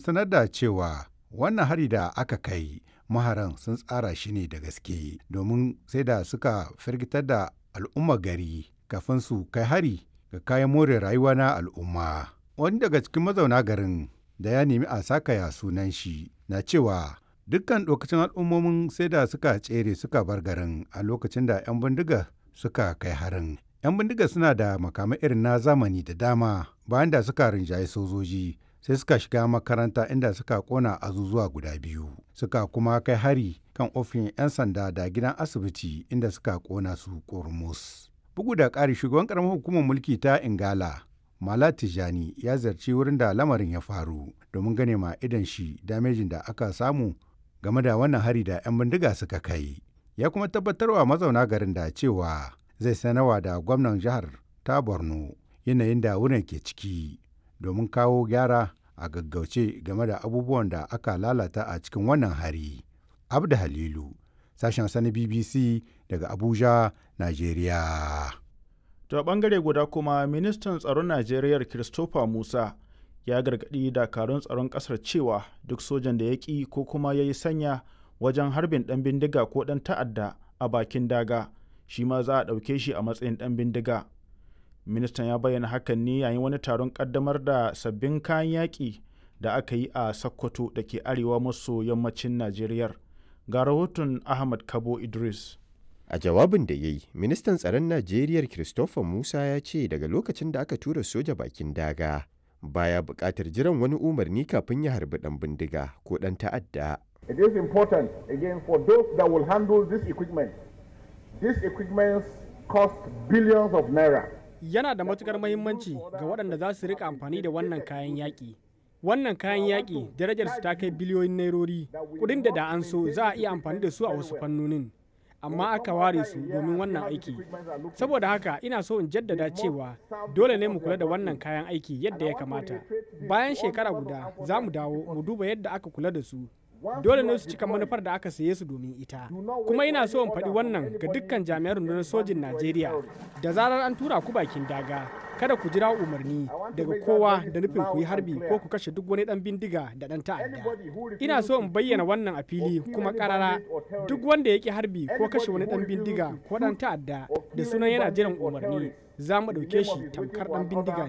sanar da cewa wannan hari da aka kai maharan sun tsara shi ne da gaske domin sai da suka firgitar da al'umma gari kafin su kai hari ga kayan more rayuwa na al'umma. Wani daga cikin mazauna garin da ya nemi a sakaya sunan shi na cewa dukkan lokacin al'ummomin sai da suka tsere suka bar garin a lokacin da 'yan bindiga suka kai harin. 'Yan bindiga suna da makamai irin na zamani da dama bayan da suka rinjaye sojoji sai suka shiga makaranta inda suka kona azuzuwa guda biyu suka kuma kai hari kan ofin 'yan sanda da gidan asibiti inda suka kona su kormus. Bugu da ƙari shugaban ƙaramar hukumar mulki ta Ingala Mala Tijani ya zarci wurin da lamarin ya faru domin gane ma idan shi damejin da aka samu game da wannan hari da 'yan bindiga suka kai. Ya kuma tabbatarwa mazauna garin da cewa zai sanarwa da gwamnan jihar ta Borno yanayin da wurin ke ciki domin kawo gyara a gaggauce game da abubuwan da aka lalata a cikin wannan hari. Abda Halilu, sashen sani BBC daga Abuja, Najeriya. To a bangare guda kuma ministan tsaron Najeriya Christopher Musa ya gargaɗi dakarun tsaron ƙasar cewa duk sojan da ya ƙi ko kuma ya yi sanya wajen harbin ɗan bindiga ko ɗan ta'adda a bakin daga shi ma za a ɗauke shi a matsayin ɗan bindiga. Ministan ya bayyana hakan ne yayin wani taron ƙaddamar da sabbin kayan yaƙi da aka yi a Sokoto da ke arewa maso yammacin Najeriya. Ga rahoton Ahmad Kabo Idris. A jawabin da ya yi, ministan tsaron Najeriya Christopher Musa ya ce daga lokacin da aka tura soja bakin daga baya buƙatar jiran wani umarni kafin ya harbi ɗan bindiga ko ɗan ta'adda. It is important again for those that will handle this equipment. This equipment cost billions of naira. Yana da matukar mahimmanci ga waɗanda za su rika amfani da wannan kayan yaƙi. Wannan kayan yaƙi darajarsu ta kai biliyoyin nairori, kuɗin da da an so za a iya amfani da su a wasu fannonin. amma aka ware su domin wannan aiki saboda haka ina so in jaddada cewa dole ne mu kula da wannan kayan aiki yadda ya kamata bayan shekara guda za mu dawo mu duba yadda aka kula da su dole ne su cika manufar da aka saye su domin ita kuma ina so in faɗi wannan ga dukkan jami'an rundunar sojin najeriya da zarar an tura ku bakin daga kada ku jira umarni daga kowa da nufin ku yi harbi ko ku kashe duk wani dan bindiga da dan ta'adda ina so in bayyana wannan a fili kuma karara duk wanda ya ki harbi ko kashe wani dan bindiga ko dan ta'adda da sunan yana jiran umarni za mu ɗauke shi tamkar dan bindiga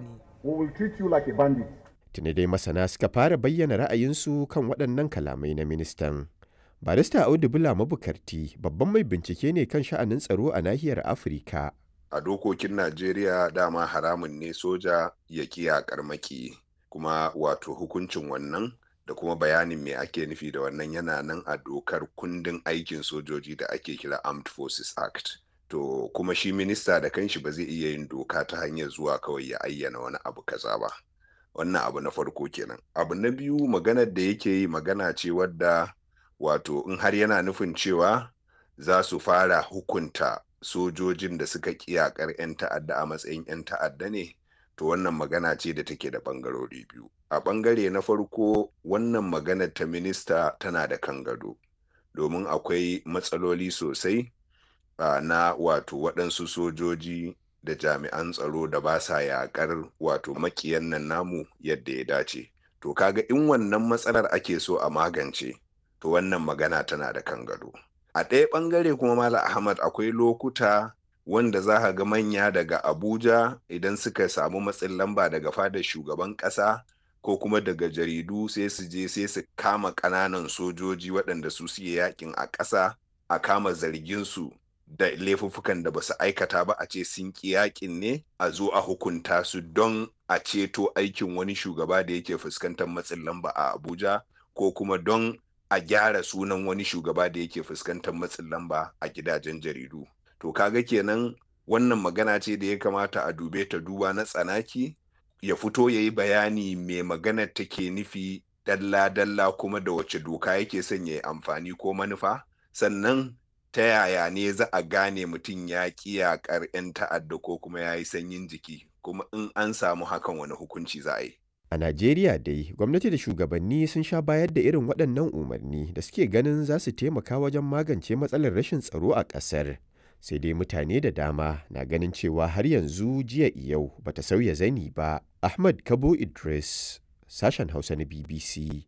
ne Tuni dai masana suka fara bayyana ra'ayinsu kan waɗannan kalamai na ministan. Barista Audu Bula Mabukarti babban mai bincike ne kan sha'anin tsaro a nahiyar Afirka. a dokokin Najeriya dama haramun ne soja ya kiyakar maki kuma wato hukuncin wannan da kuma bayanin me ake nufi da wannan yana nan a dokar kundin aikin sojoji da ake kira Armed Forces Act. To kuma shi minista da kanshi ba zai iya yin doka ta hanyar zuwa kawai ya ayyana wani abu kaza ba. Wannan abu na farko kenan. Abu na biyu maganar da yake yi magana ce wadda wato in har yana nufin cewa za su fara hukunta sojojin da suka kiyakar 'yan ta'adda a matsayin 'yan ta'adda ne to wannan magana ce da take da bangarori biyu a bangare na farko wannan maganar ta minista tana da kan gado domin akwai matsaloli sosai uh, na wato waɗansu sojoji da jami'an tsaro da ba sa yaƙar wato makiyan nan namu yadda ya dace to kaga in wannan matsalar ake so a magance to wannan magana tana da kan gado a ɗaya ɓangare kuma Malam Ahmad akwai lokuta wanda za ka ga manya daga Abuja idan suka samu matsin lamba daga fadar shugaban ƙasa ko kuma daga jaridu sai su je sai su kama ƙananan sojoji waɗanda su suke yakin a ƙasa a kama zargin su da laifuffukan da ba su aikata ba a ce sun ƙi yakin ne a zo a hukunta su don a ceto aikin wani shugaba da yake fuskantar matsin lamba a Abuja ko kuma don a gyara sunan wani shugaba da yake fuskantar matsin lamba a gidajen jaridu to kaga kenan wannan magana ce da ya kamata a dube ta duba na tsanaki ya fito ya yi bayani mai maganar take nufi dalla-dalla kuma da wace doka yake son ya yi amfani ko manufa sannan ta yaya ne za a gane mutum ya ƙi yaƙar 'yan ta'adda ko kuma ya yi sanyin jiki kuma in an samu hakan wani hukunci za a yi A Najeriya dai, gwamnati da shugabanni sun sha bayar da irin waɗannan umarni da suke ganin za su taimaka wajen magance matsalar rashin tsaro a ƙasar. Sai dai mutane da dama na ganin cewa har yanzu jiya yau bata sauya zani ba. Ahmad Kabo Idris, sashen Hausa na BBC